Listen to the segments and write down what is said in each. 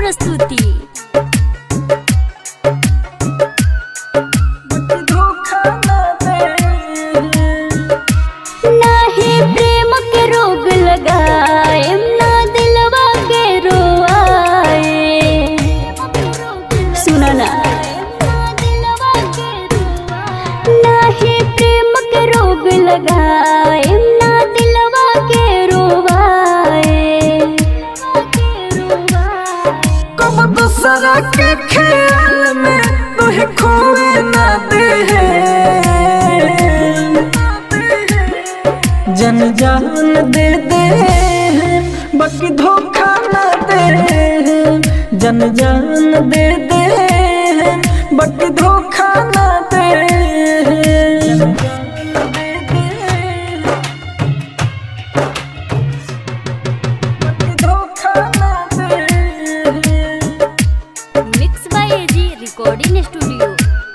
प्रस्तुति धोखा ना दे नाही प्रेम के रोग लगाए ना दिलवा के रोआए सुना ना नाही प्रेम के रोग लगाए ना दिलवा के रोवाए कब दूसरा के ख्याल में तुहे खोए ना दे जन जान दे दे बाकी धोखा ना दे जन जान दे दे बाकी धोखा ना दे बाकी धोखा ना दे mix by AG recording studio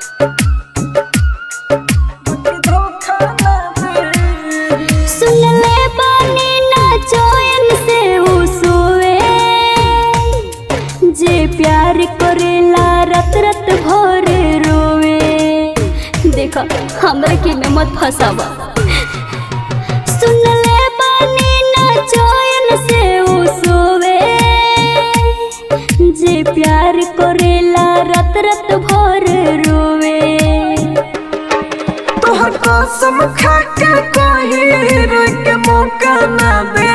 धोखा ना दे सुन ले बानी ना चैन से उ सोए जे प्यार करेला रत रत भर रोवे देखा हमरा के में मत फसावा सुन ले बानी ना चैन से उ सोवे जे प्यार करेला रत रत भर रोवे तोहर कसम खा के कोई रोक के मौका ना दे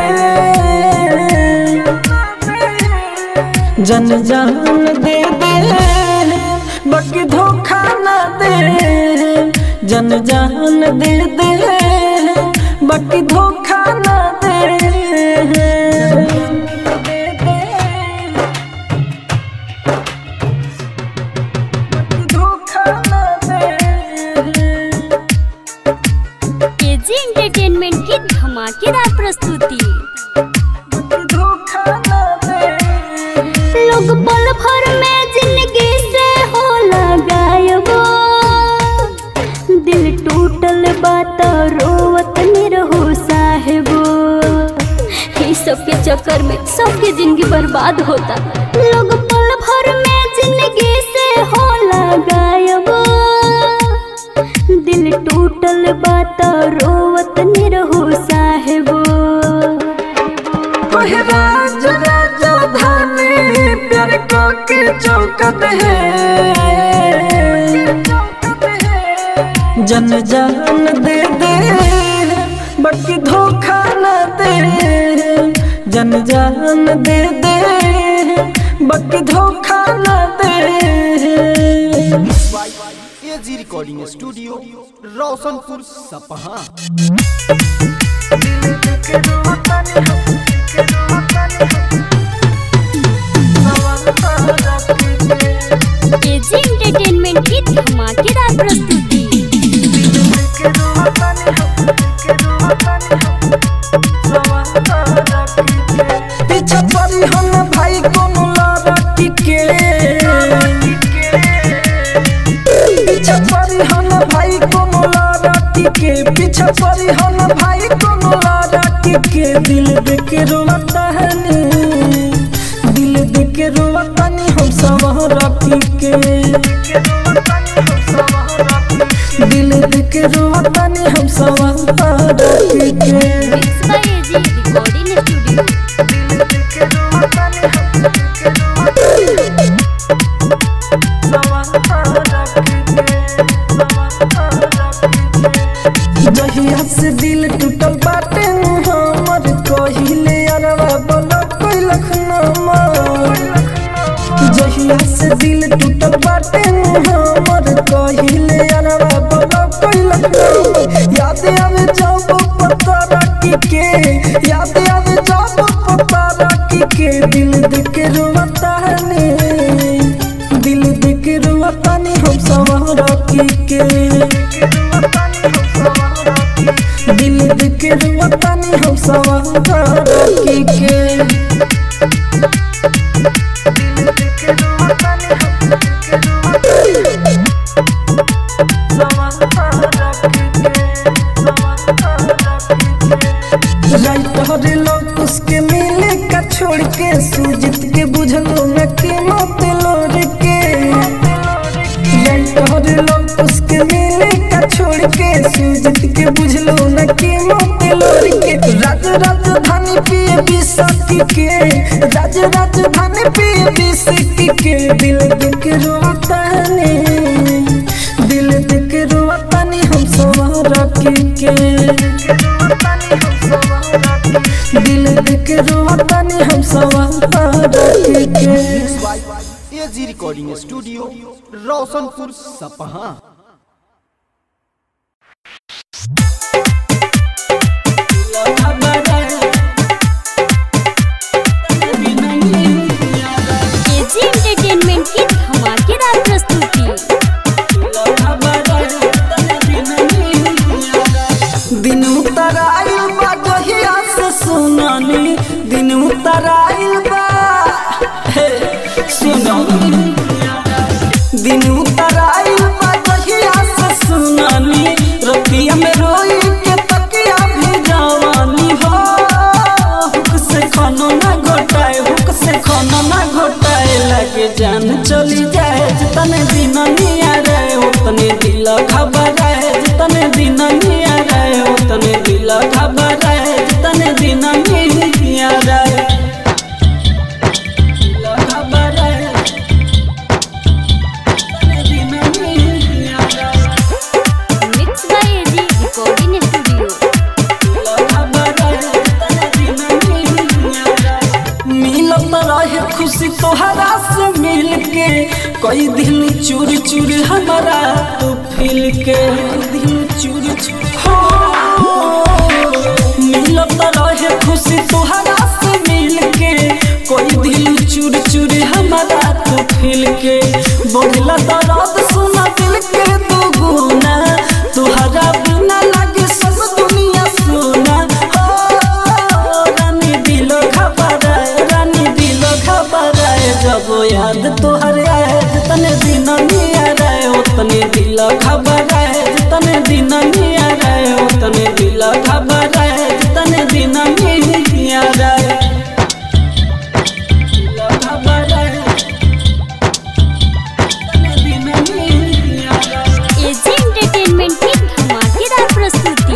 जन जान दे दे बाकी धोखा ना दे जन जान दे दे बाकी धोखा ना दे धोखा ना दे केजी एंटरटेनमेंट की धमाकेदार प्रस्तुति धोखा ना दे लोग पल भर में जिंदगी से होला गायब दिल टूटल बात रोवत निरहो साहेबो ई सब के चक्कर में सबके जिंदगी बर्बाद होता लोग पल भर में जिंदगी से होला गायब दिल टूटल बात रोवत निरहो साहेबो ओहे राज राजधानी प्यार को के चौकत है जन जान दे दे बाकी धोखा न दे जन जान दे दे बाकी धोखा न दे AG recording studio Roshanpur Sapaha KG entertainment की धमाकेदार प्रस्तुति पीछा पड़ी हम भाई कोनो लड़की के पीछा पड़ी हम भाई कोनो लड़की के पीछा पड़ी हम भाई कोनो लड़की के दिल देख रोता है नी दिल देख रोता नी हम सब रखी के दिल देख रोता नी हम सब रखी के mix by AG recording studio जहिया से दिल टूटल बाटे हमर कहिले अरवा बोला कोई लखनमा जहिया से दिल टूटल बाटे हमर कहिले अरवा बोला कोई लखनमा याद आवे जब पता रखी के याद आवे जब पता रखी के दिल देख रोता है नी दिल देख रोता नी हम सब रखी के दिल देख रोता नी हम सब रखी के राइट हरे लोग उसके मिले का छोड़ के सूजित के बुझलो राज राजधानी पे बिस्की के दिल दिख रोतानी दिल दिख रोतानी हम सवार के दिल दिख रोतानी हम सवार के AG recording studio Roshanpur Sapaha AG entertainment की धमाकेदार प्रस्तुति दिन उतराइल बा जहिया से सुनानी दिन उतराइल बा हे सुनानी दिन उतराइल बा जहिया से सुनानी रतिया में रोई के तकिया भी जवानी हो हुक से खानो ना घोटाए हुक से खानो ना घोटाए लगे जान चली जाए जितने दिन निया रहे उतने दिल घबराए जितने दिन निया रहे उतने दिल घबराए जितने दिन निया रहे दिल घबराए जितने दिन निया रहे mix by AG recording studio मिलत रहे खुशी तोहरा से मिल के कई दिन चूर चूर हमारा तू फिल के दिन चूर चूर हो मिलत रहे खुशी तोहरा से मिल के कोई दिल चूर चूर हमारा तू फिल के बढ़ला दर्द सुना दिल के दो गुना तोहरा बिना लागे सब दुनिया सोना हो रानी दिलो घबराए रानी दिलो घबराए जब याद तोहर आए जितने दिन निया रहे उतने दिल घबराए जितने दिन निया रहे उतने दिल घबराए जितने दिन निया रहे दिल घबराए जितने दिन निया रहे एजी एंटरटेनमेंट की धमाकेदार प्रस्तुति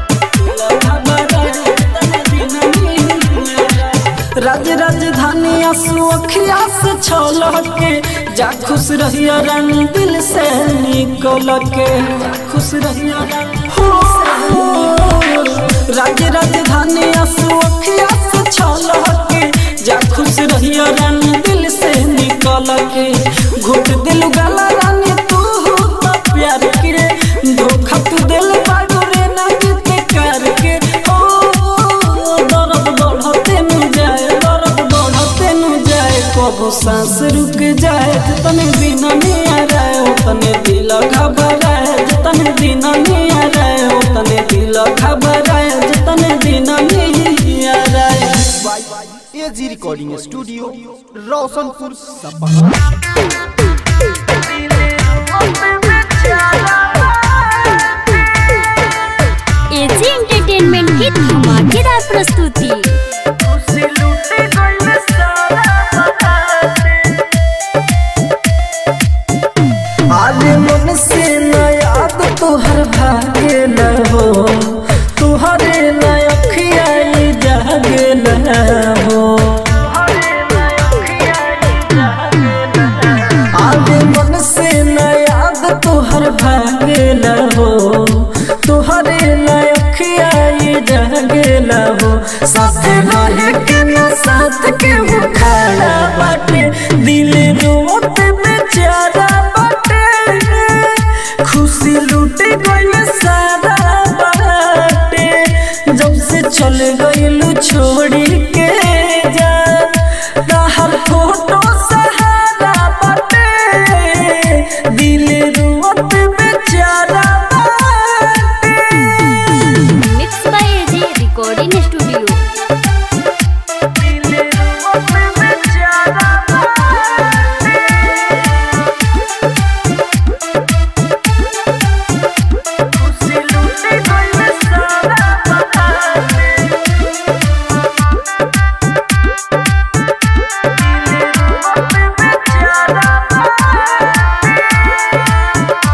राज राजधानी आंसू अखिया से छल के जा खुश रहिया रानी दिल से निकल के खुश रहिया रानी हो राज राजधानी आंसू अखिया से छल के जा खुश रहिया रानी दिल से निकल के घुट दिल गला रानी तू तो प्यार के धोखा तू दिल बाडू रे ना जीते करके ओ दर्द बढ़ते नु जाए दर्द बढ़ते नु जाए कबो सांस रुक जाए जितने दिन में आ रहे उतने दिल घबराए जितने दिन में आ रहे उतने दिल घबराए जितने दिन में आ रहे AG recording studio Roshanpur Sapaha AG entertainment की धमाकेदार प्रस्तुति आज मन से न याद तोहर भागे न हो तुहरे न अखिया जागे न हो आज मन से न याद तोहर भागे न हो तुहरे न अखिया जागे न हो साथ रहे के न साथ के वो खड़ा बाटे दिल रोत बेचारा बाटे खुशी लूट गई सारा बाटे जब से चल गईलू छोड़ी के जा हर फोटो सहारा बाटे दिल रोत बेचारा बाटे mix by AG recording studio दिल रोत बेचारा बाटे खुशी लूट गई सारा बाटे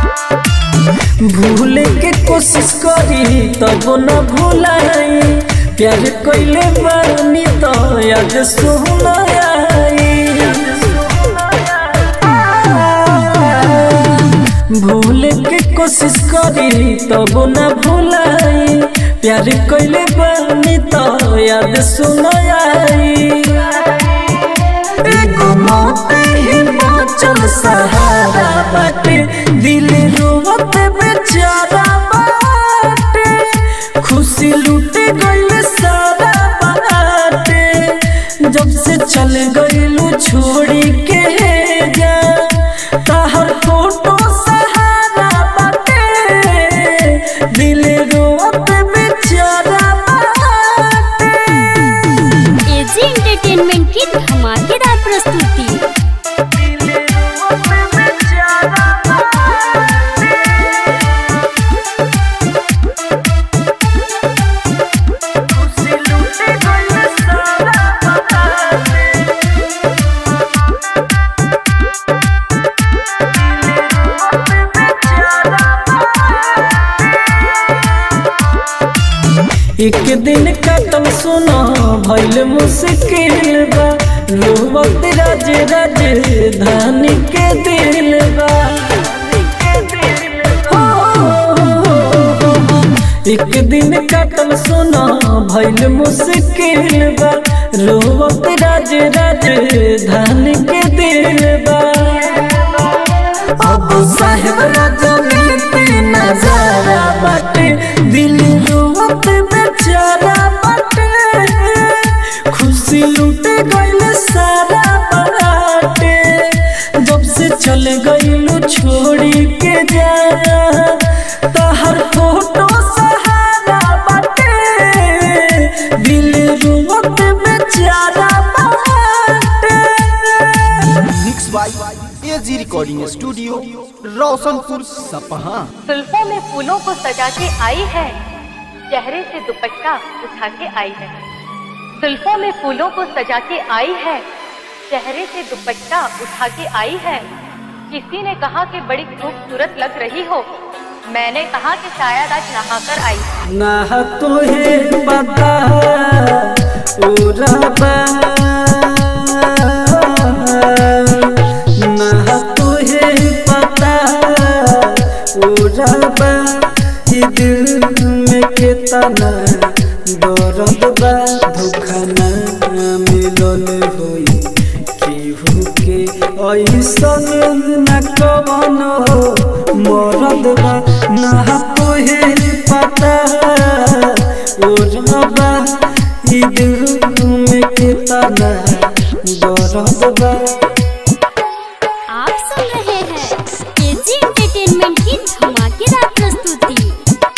भूले के कोशिश करी तब न भूलाई प्यार कोइले बानी तो याद सुना भूल के कोशिश करी तब न भूलाई प्यार कोइले बानी तो याद सुना एगो मौत हिमाचल सहारा बाटे दिल रोवत बेचारा बाटे खुशी लूटे गइल सारा बाटे जब से चल गइलू छोड़ी के जा तहर फोटो सहारा बाटे दिल रोवत बेचारा बाटे एजी एंटरटेनमेंट की धमाकेदार प्रस्तुति एक दिन कटम सुनो भइल मुश्किल बा रोवत राज राज धानी के दिल बा हो, एक दिन कटम सुनो भइल मुश्किल बा रोवत राज राज धानी के दिल बा अब साहेब राजनीति नजारा बाटे दिल रोवत बेचारा बाटे खुशी लूटे गइल सारा बाटे जब से चल गइलू छोड़ी के जा तहर फोटो सहारा बाटे दिल रोवत बेचारा बाटे mix by AG recording studio Roshanpur Sapaha जुल्फों में फूलों को सजा के आई है चेहरे से दुपट्टा उठा के आई है जुल्फों में फूलों को सजा के आई है चेहरे से दुपट्टा उठा के आई है किसी ने कहा कि बड़ी खूबसूरत लग रही हो मैंने कहा कि शायद आज नहाकर आई है ना तुहे पता उराबा ना तुहे पता उराबा ई दिल में कितना दर्द बा धोखा ना मिलल होई केहू के ऐसन न कवन हो मरद बा ना तोहे पता ओ रबा ई दिल में कितना दर्द बा आप सुन रहे हैं एजी एंटरटेनमेंट की धमाकेदार प्रस्तुति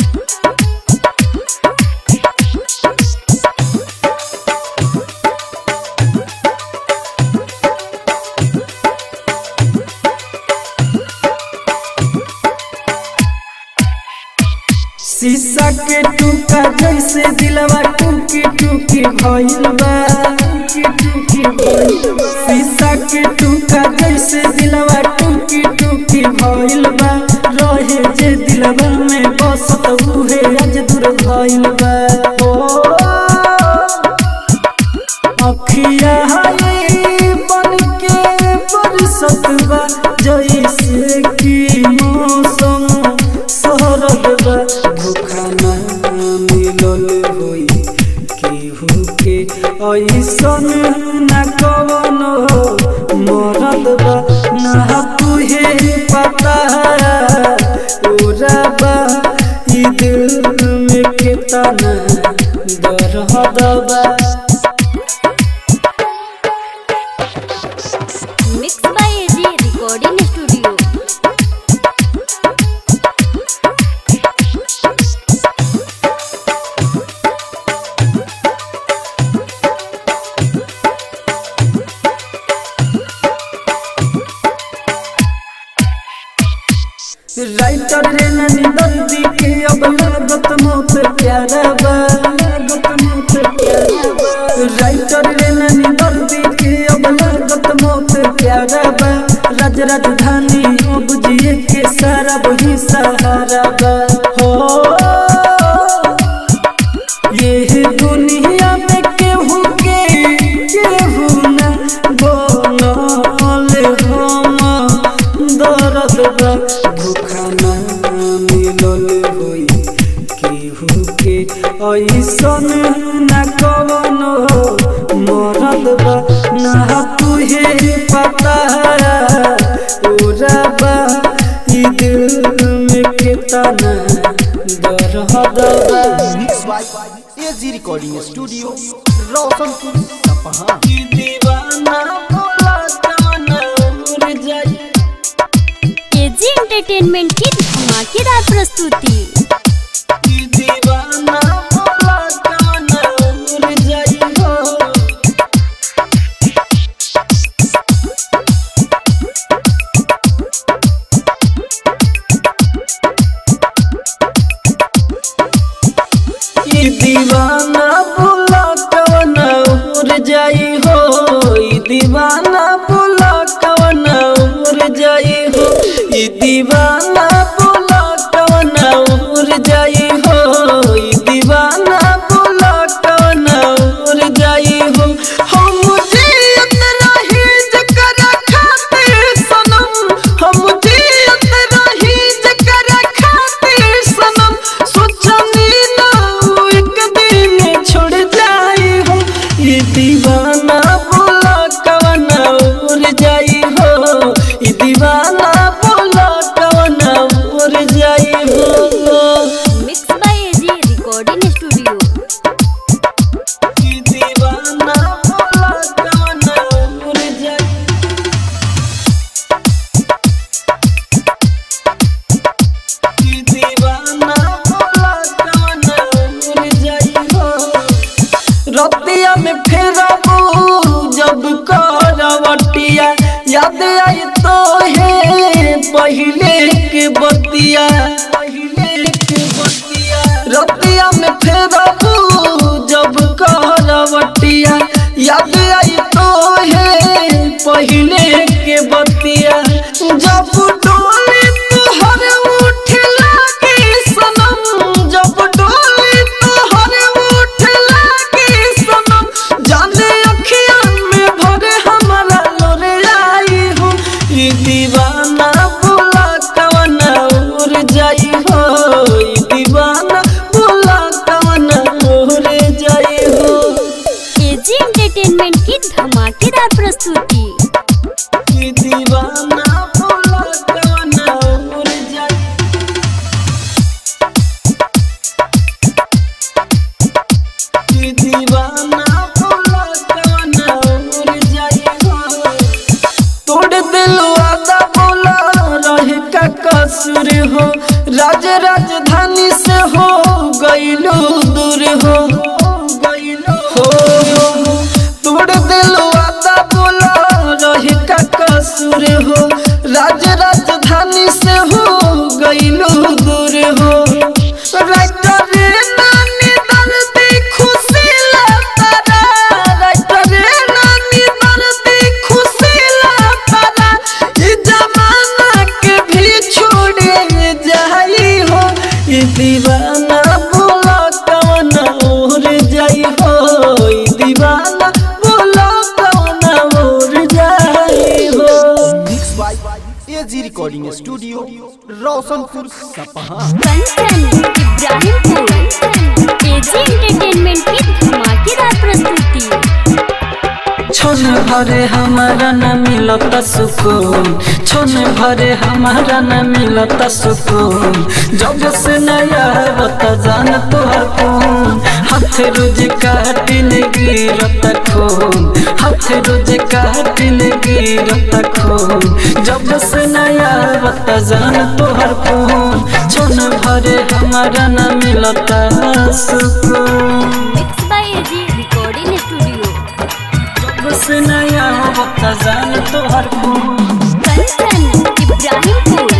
शीशा के टूका जैसे दिलवा टूकी टूकी भइल बा टूकी टूकी भइल बा। शीशा के टूका जैसे दिलवा टूकी टूकी भइल बा रहे जे दिलवा में बसत उहे आज दूर भइल बा ओ अखिया हाय बन के बरसत बा जैसे कि मौसम सरद बा धोखा ना मिलल होई केहू के ऐसन न कवन हो मरद बा ना तुहे पता ओरा बा ई दिल में कितना दर्द बा mix by AG recording studio writer रे ननी दर्दी के अब लागत मौत प्यारा बा लागत मौत प्यारा बा राइटर रे ननी दर्दी के अब लागत मौत प्यारा बा राज राजधानी अब जिए के सारा वही सहारा बा हो ये दुनिया रहता उराबा ई दिल में कितना दर्द mix by AG recording studio Roshanpur Sapaha ई दीवाना बोला जाना उड़ जाई एजी एंटरटेनमेंट की धमाकेदार प्रस्तुति ई दीवाना बोला जाना उड़ जाई हो ई दीवाना बोला कवन उड़ जाई हो ई दीवाना बोला कवन उड़ जाई हो ई दीवाना बोला कवन उड़ जाई हो ई दीवाना बोला कवन उड़ जाई हो हम जियत रही जकर खातिर सनम हम जियत रही जकर खातिर सनम सोचनी ना वो एक दिन छोड़ जाई हो ये दीवाना बोला कवना उड़ जाई हो ये दीवाना बोला कवना उड़ जाई हो mix by AG recording studio ये दीवाना बोला कवना उड़ जाई ये दीवाना बोला कवना उड़ जाई हो रतिया में फेरबू जब करवटिया याद आई तो है पहले के बतिया पहले के बतिया रतिया में फेरबू जब करवटिया याद आई तो है पहले के बतिया जब डोली तुहर उठ लागे सनम जब डोली तुहर उठ लागे सनम जाने अखिया में भरे हमारा लोरे आई हो ई दीवाना बोला कवना उड़ जाई हो ई दीवाना बोला कवना उड़ जाई हो एजी एंटरटेनमेंट की धमाकेदार प्रस्तुति ई दीवाना बोला कवना उड़ जाई ई दीवाना बोला कवना उड़ जाई हो तोड़ दिल वादा बोला रहे का कसूर हो राज राजधानी से हो गईलो दूर हो गईलो हो तोड़ दिल वादा बोला रहे का कसूर हो राज राजधानी से हो गईलो दूर हो राइटर नानी दर्दी खुशी लतारा राइटर नानी दर्दी खुशी लतारा ई जमाना के भी छोड़े जाई हो ई दीवाना बोला कवना उड़ जाई हो ई दीवाना बोला कवना उड़ जाई हो mix by AG recording studio Roshanpur Sapaha Kanchan Ibrahimpur AG entertainment की धमाकेदार प्रस्तुति छोन भरे हमारा न मिलता सुकून छोन भरे हमारा न मिलता सुकून जब से नया बता जान तोहर खून हाथ रोज काटिल गिरता खून हाथ रोज काटिल गिरता खून जब से नया बता जान तोहर खून छोन भरे हमारा न मिलता सुकून mix by AG recording studio जब से नया बता जान तोहर खून कंचन इब्राहिमपुर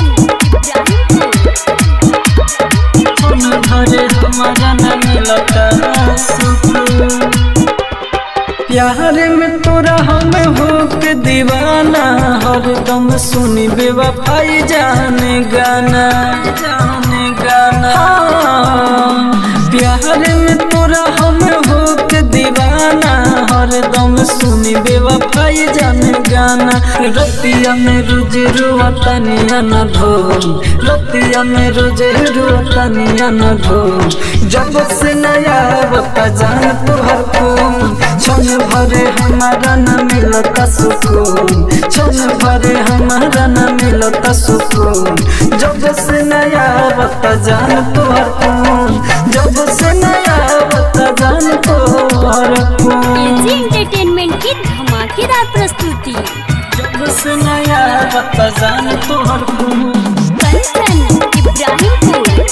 इब्राहिमपुर कौन घरे हमारा न मिलता सुकून प्यार में तोरा हम हो के दीवाना हरदम सुनी बेवफाई जाने गाना जाने गाना हाँ, प्यार में तोरा हम हो के दीवाना हरदम सुनी बेवफाई जाने गाना रतिया में रोज रुआता निया न ढोल रतिया में रोज रुआता निया न ढोल जब से नया बता जान तोहर खून क्षण भरे हमारा न मिलता सुकून क्षण भरे हमारा न मिलता सुकून जब से नया बता जान तोहर खून जब से नया बता जान तोहर खून एजी एंटरटेनमेंट की धमाकेदार प्रस्तुति जब से नया बता जान तोहर खून कंचन इब्राहिमपुर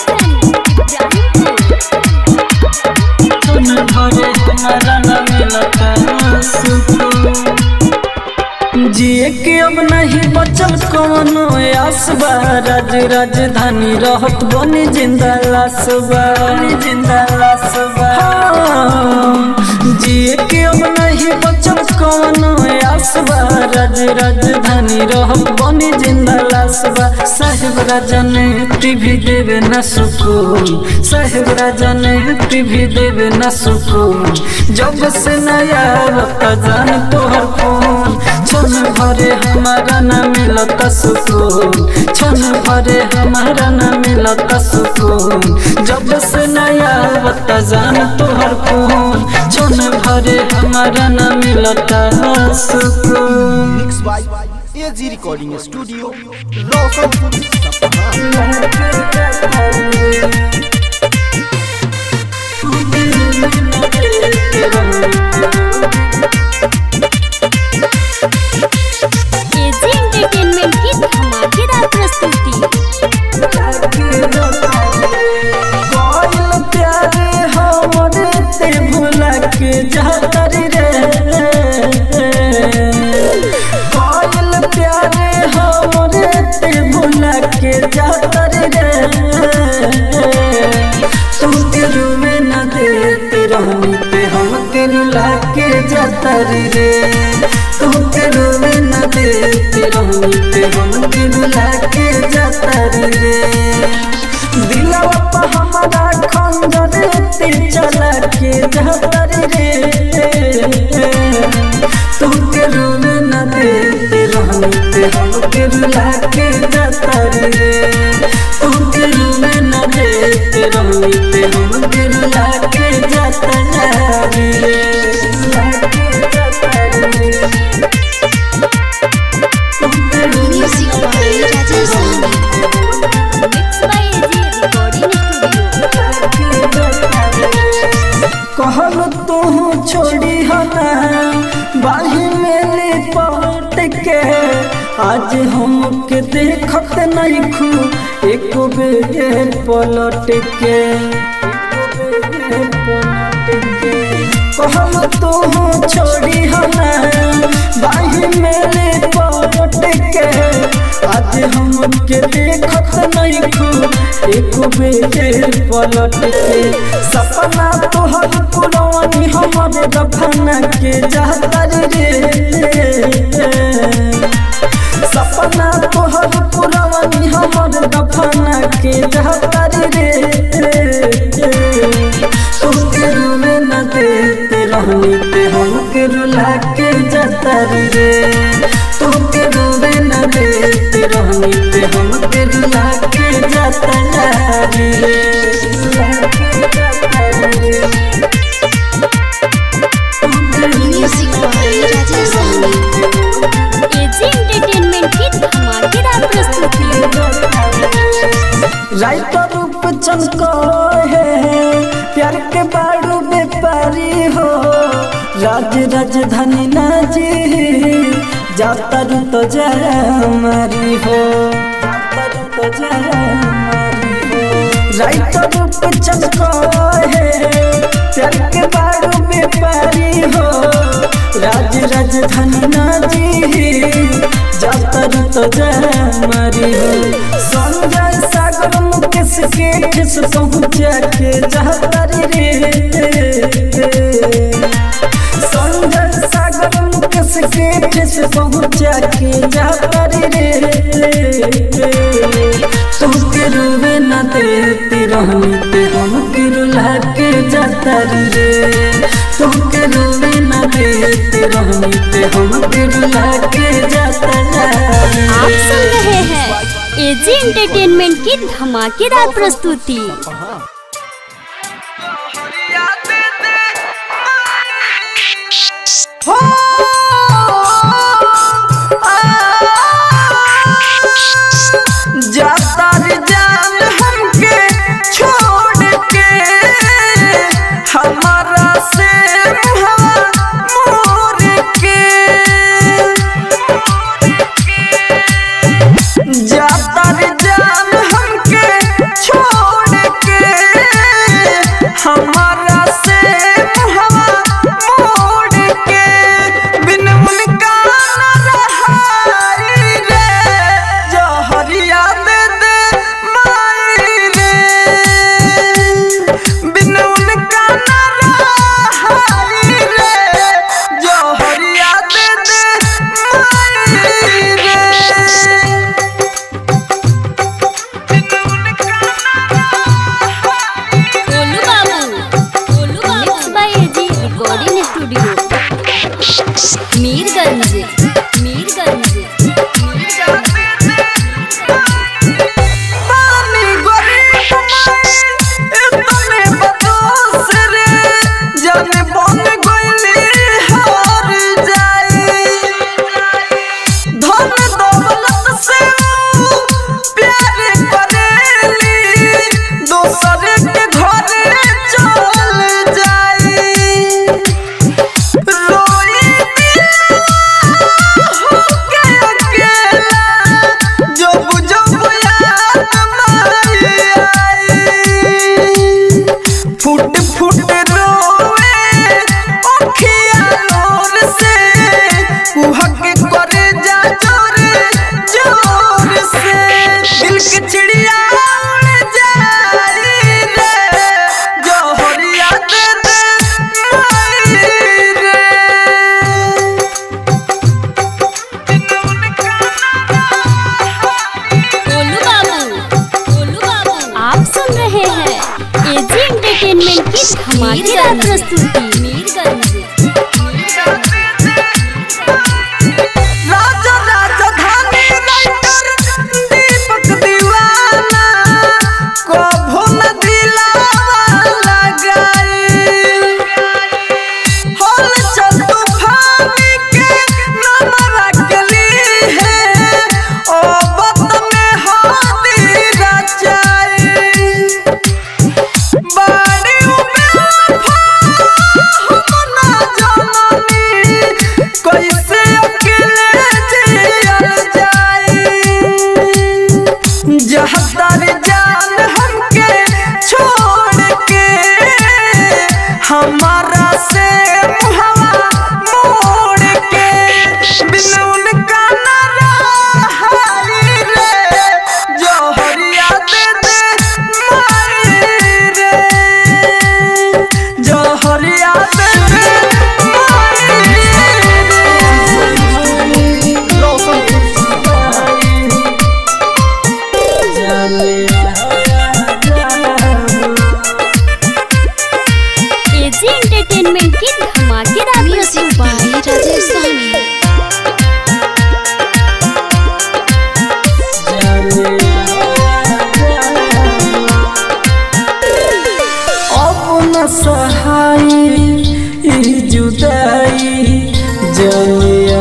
इब्राहिमपुर क्षण भरे हमारा न मिलता सुकून जिए के अब नहीं बचल कोनो आसबा राज राजधानी रहत बनी जिंदा लासबा बनी जिंदा लासबा जिए के अब नहीं बचल कोनो आसबा राज राजधानी रहत बनी जिंदा लासबा साहेब राजा ने टीवी देवे न सुकून साहेब राजा ने टीवी देवे न सुकून जब से नया बता जान तोहर फोन क्षण भरे हमारा न मिलता सुकून क्षण भरे हमारा न मिलता सुकून जब से नया बता जान तोहर फोन क्षण भरे हमारा न मिलता सुकून mix by AG recording studio Roshanpur Sapaha AG entertainment की धमाकेदार प्रस्तुति कोयल प्यारे हमरे ते भुला के जातर रे कोयल प्यारे हमरे ते भुला के जातर रे तुम तेरू में न देते रहनी पे हम तेरू लाके जातर रे तुम तेरू में न देते रहनी पे हम तेरू लाके जातर रे दिलवा पे हमारा खंजर ते चला के जातर रे तुम के रूम न देते रहनी ते हम के रुला के जातर रे तुम के रूम न देते रहनी ते हम के रुला के जातर रे रुला के जातर रे तुम के रूम न mix by AG recording studio कहल तू छोड़ी हना बाही में लिपट के आज हमके देखत नहीं खू एक बेर पलट के कहल तू छोड़ी हना बाही में लिपट के आज हमके देखत नहीं खू एक बेर पलट के सपना तोहर पुरवानी हमर दफना के जातर रे सपना तोहर पुरवानी हमर दफना के जातर रे तुमके रूमे न देते रहनी ते हमके रुला के जातर रे तुमके रूमे न देते रहनी ते हमके रुला के जातर रे रुला के जातर रे एजी एंटरटेनमेंट की धमाकेदार प्रस्तुति राइटर रूप चमको है प्यार के बाड़ू व्यापारी हो राज राजधानी नाजी जाता रू तो हमारी हो जाता रू तो हमारी हो राइटर रूप चमको है प्यार के बाड़ू व्यापारी हो राज राजधानी नाजी जाता रू तो हमारी हो संजय सागर मुकेश के ठेस पहुँचा के जातर रे संजय सागर मुकेश के ठेस पहुँचा के जातर रे तुमके रूबे न देते रहनी ते हमके रुला के जातर रे तुमके रूबे न देते रहनी ते हमके रुला के जातर आप रे सुन रहे हैं एजी एंटरटेनमेंट की धमाकेदार प्रस्तुति हो जाता रे जान हमके छोड़ के हमारा से हवा मोर के जाता रे जान हमके छोड़ के हमारा से हवा मोड़ के बिन उनका न रहाई रे जहरिया दे दे माई रे बिन उनका न रहाई रे जहरिया दे दे माई रे गोलू बाबू गोलू बाबू mix by AG recording studio Mirganj Mirganj Mirganj पानी गरीब माई इतने बदोस रे जाने बन गइली हार जाई धन दौलत से ऊ प्यार करेली दोसर के घरे चल जाई रोई होके अकेला जब जब याद माई आई फुट फुट रोए अखिया लोर से कुहक करे जा जोर जोर से दिल के चिड़िया उड़ जाई रे जोहरिया दे दे माई रे गोलू बाबू गोलू बाबू आप सुन रहे हैं एजी एंटरटेनमेंट की धमाकेदार प्रस्तुति मीरगंज राजा राजधानी राइटर दीपक दीवाना कभो न दिलावा लगाई होल चल तूफानी के नमरा गली है ओ बत में हाथी रचाई बाड़ी बेवफा हम ना जाननी कैसे अकेले जियल जाई जहदार जान हमके छोड़ के हमारा से हवा मोड़ के बिन उनका न रहाई रे जोहरिया दे दे माई रे जोहरिया दे दे माई एजी एंटरटेनमेंट की धमाकेदार प्रस्तुति राजेश साहनी अब न सहाय ई जुदाई जलिया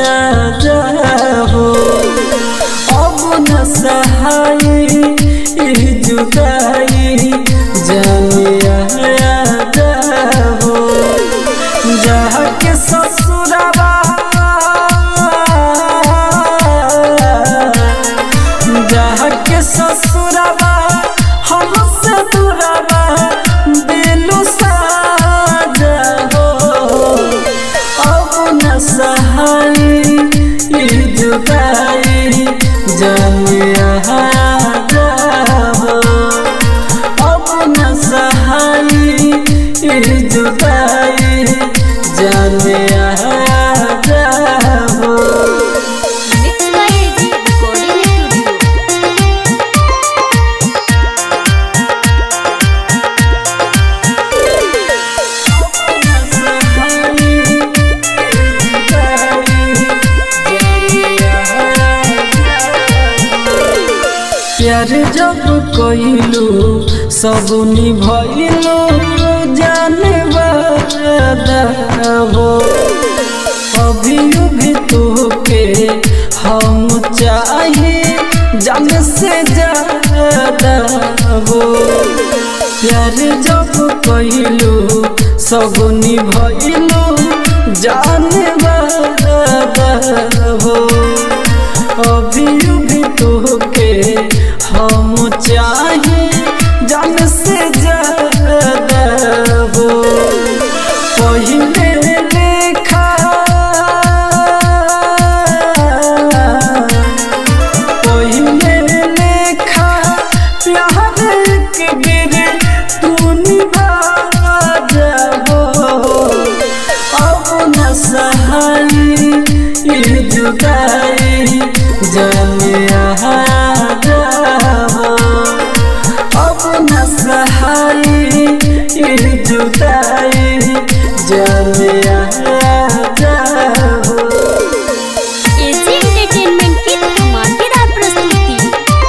जाहो अब न सहाय ई जुदाई जलिया जाहो जहाँ के ससुरवा जहाँ के ससुरवा हमसे दूरवा दिलु साजा हो अब न सहाय ई जुदाई जलिया जाहो अब न सहाय ई जुदाई जलिया जाहो mix by AG recording studio प्यार जब कइलू सब निभइलू जाने वादा हो अभी भी तोके हम चाहे जान से ज्यादा हो प्यार जब कहलू सगुनी भइलू जाने वादा हो अभी भी तोके हम चाहे जान से ज्यादा हो पहिले लेखा पहिले लेखा प्यार के गिरे तू निभा जाबो अब न सहाई ई जुदाई जाने आ जाबो अब न सहाई ई जुदाई जाने आ जाबो एजी एंटरटेनमेंट की धमाकेदार प्रस्तुति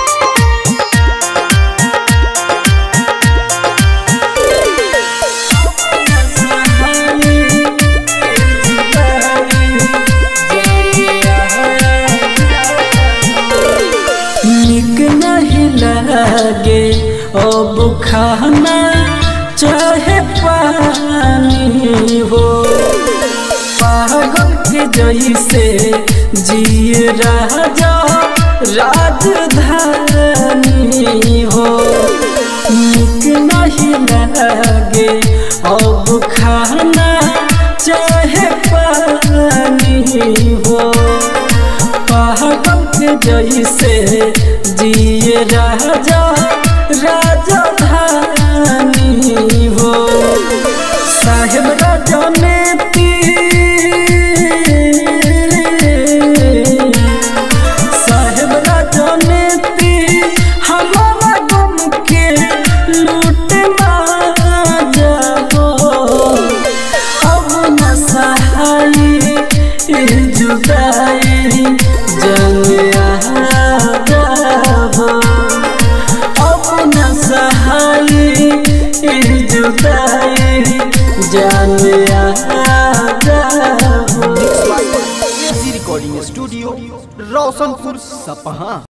निक नहीं लगे अब खाना चाहे पानी हो पागल के जैसे जिए राजा राजधानी हो निक नहीं लगे अब खाना चाहे पानी हो पागल के जैसे जिए राजा राजधानी हो साहेब राजा ने साहेब राजा ने हमारा गम के लूट जाबो अब न सहाई ई जुदाई जंग आ जाबो अब न सहाई ई जुदाई जान आ जाबो एजी रिकॉर्डिंग स्टूडियो रोशनपुर सपहा